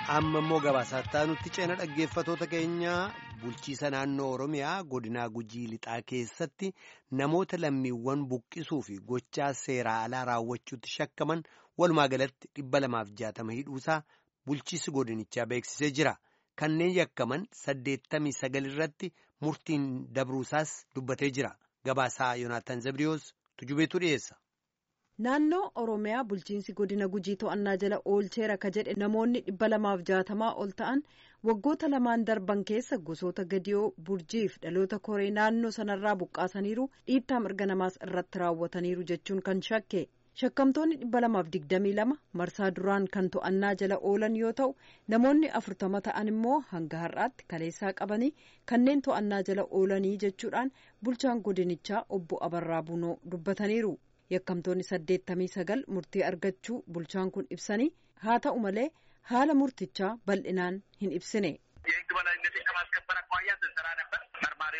amma immoo gabaasaa nutti ceena dhaggeeffatoota keenya bulchiisa naannoo oromiyaa godinaa gujii lixaa keessatti namoota lammiiwwan buqqisuu fi gochaa seeraa alaa raawwachuutti shakkaman walumaa galatti dhibba lamaaf jaatama hidhuusaa bulchiisi godinichaa beeksisee jira kanneen yakkaman saddeettamii sagal irratti murtiin dabruusaas dubbatee jira gabaasaa yoonaataan zabriyoos tujubeetu dhiyeessa. naannoo oromiyaa bulchiinsi godina gujii to'annaa jala oolcheera ka jedhe namoonni dhibba lamaaf jaatamaa ol ta'an waggoota lamaan darban keessa gosoota gadiyoo burjiif dhaloota koree naannoo sanarraa buqqaasaniiru dhiittaa mirga namaas irratti raawwataniiru jechuun kan shakke shakkamtoonni dhibba lamaaf digdamii lama marsaa duraan kan to'annaa jala oolan yoo ta'u namoonni afurtama ta'an immoo hanga har'aatti kaleessaa qabanii kanneen to'annaa jala oolanii jechuudhaan bulchaan godinichaa obbo abarraa bunoo dubbataniiru. yakkamtoonni saddeettamii sagal murtii argachuu bulchaan kun ibsanii haa ta'u malee haala murtichaa bal'inaan hin ibsine. የህግ በላይነትን ከማስከበር አኳያ ስንሰራ ነበር። መርማሪ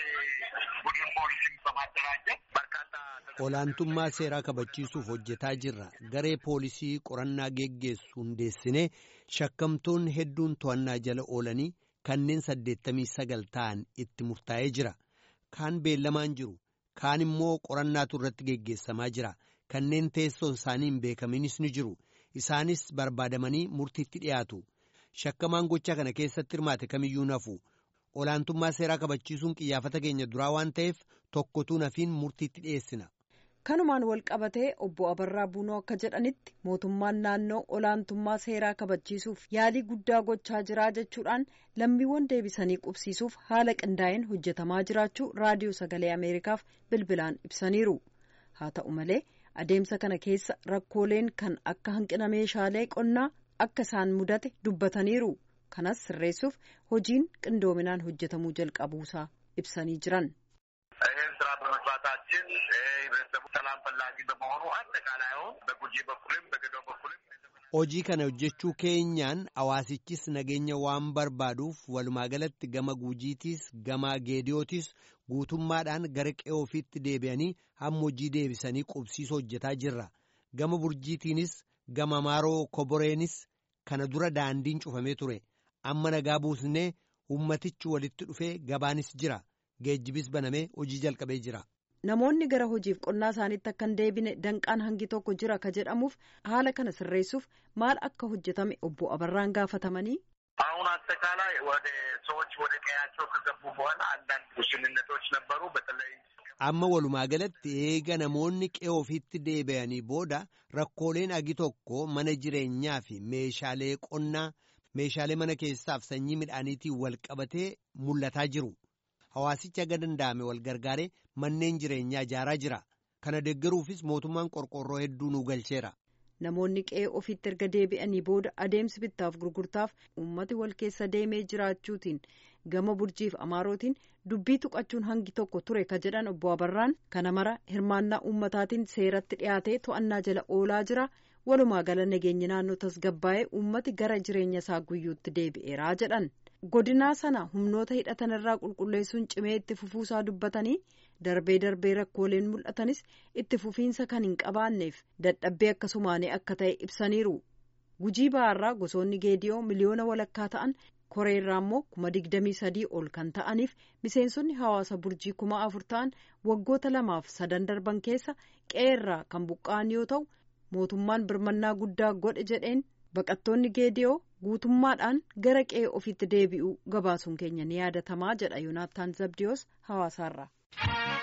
ቡድን ፖሊስን በማደራጀት በርካታ olaantummaa seeraa kabachiisuuf hojjetaa jirra garee poolisii qorannaa geggeessu hundeessinee shakkamtoonni hedduun to'annaa jala oolanii kanneen saddeettamii sagal ta'an itti murtaa'ee jira kaan beellamaan jiru. kaan immoo qorannaatu irratti geggeessamaa jira kanneen teessoon isaanii hin beekaminis ni jiru isaanis barbaadamanii murtiitti dhiyaatu shakkamaan gochaa kana keessatti hirmaate kamiyyuu nafu olaantummaa seeraa kabachiisuun qiyyaafata keenya duraa waan ta'eef tokkotuu nafiin murtiitti dhiyeessina. kanumaan wal qabatee obbo abarraa bunoo akka jedhanitti mootummaan naannoo olaantummaa seeraa kabachiisuuf yaalii guddaa gochaa jiraa jechuudhaan lammiiwwan deebisanii qubsiisuuf haala qindaa'een hojjetamaa jiraachuu raadiyoo sagalee ameerikaaf bilbilaan ibsaniiru haa ta'u malee adeemsa kana keessa rakkooleen kan akka hanqina meeshaalee qonnaa akka isaan mudate dubbataniiru kanas sirreessuuf hojiin qindoominaan hojjetamuu jalqabuusaa ibsanii jiran. ይህን ስራ በመስራታችን ህብረተሰቡ ሰላም ፈላጊ በመሆኑ አጠቃላይ አሁን በጉጂ በኩልም በገዶ በኩልም hojii kana hojjechuu keenyaan hawaasichis nageenya waan barbaaduuf walumaa galatti gama guujiitiis gama geediyootis guutummaadhaan gara qe'ee ofiitti deebi'anii hamma hojii deebisanii qubsiisuu hojjetaa jirra gama burjiitiinis gama maaroo koboreenis kana dura daandiin cufamee ture amma nagaa buusnee ummatichi walitti dhufee gabaanis jira. geejjibis banamee hojii jalqabee jira. Namoonni gara hojiif qonnaa isaaniitti akka hin deebine danqaan hangi tokko jira ka jedhamuuf haala kana sirreessuuf maal akka hojjetame obbo Abarraan gaafatamanii. አሁን አጠቃላይ ወደ ሰዎች ወደ ቀያቸው ከገቡ በኋላ አንዳንድ ውስንነቶች ነበሩ። በተለይ amma walumaa galatti eega namoonni qe'ee ofiitti deebi'anii booda rakkooleen agi tokko mana jireenyaa fi meeshaalee qonnaa meeshaalee mana keessaaf sanyii midhaaniitiin wal qabatee mul'ataa jiru. Hawaasichi aga danda'ame wal gargaaree manneen jireenyaa ijaaraa jira. Kana deeggaruufis mootummaan qorqorroo hedduu nu galcheera. Namoonni qe'ee ofiitti erga deebi'anii booda adeemsi bittaaf gurgurtaaf uummati wal keessa deemee jiraachuutiin gama burjiif amaarootiin dubbii tuqachuun hangi tokko ture ka jedhan obbo Abarraan kana mara hirmaannaa uummataatiin seeratti dhiyaatee to'annaa jala oolaa jira. Walumaa gala nageenyi naannoo tasgabbaa'ee uummati gara jireenya isaa guyyuutti deebi'eeraa jedhan. godinaa sana humnoota hidhatan irraa qulqulleessuun cimee itti fufuusaa dubbatanii darbee darbee rakkooleen mul'atanis itti fufiinsa kan hin qabaanneef dadhabbee akkasumaanee akka ta'e ibsaniiru gujii ba'aarraa gosoonni geediyoo miliyoona walakkaa ta'an koreerraa immoo kuma digdamii sadii ol kan ta'aniif miseensonni hawaasa burjii kuma afur ta'an waggoota lamaaf sadan darban keessa qe'eerraa kan buqqa'an yoo ta'u mootummaan birmannaa guddaa godhe jedheen. baqattoonni geediyoo guutummaadhaan gara qe'ee ofiitti deebi'uu gabaasuun keenya ni yaadatamaa jedha yoonaataan zabdiyoos hawaasaarraa.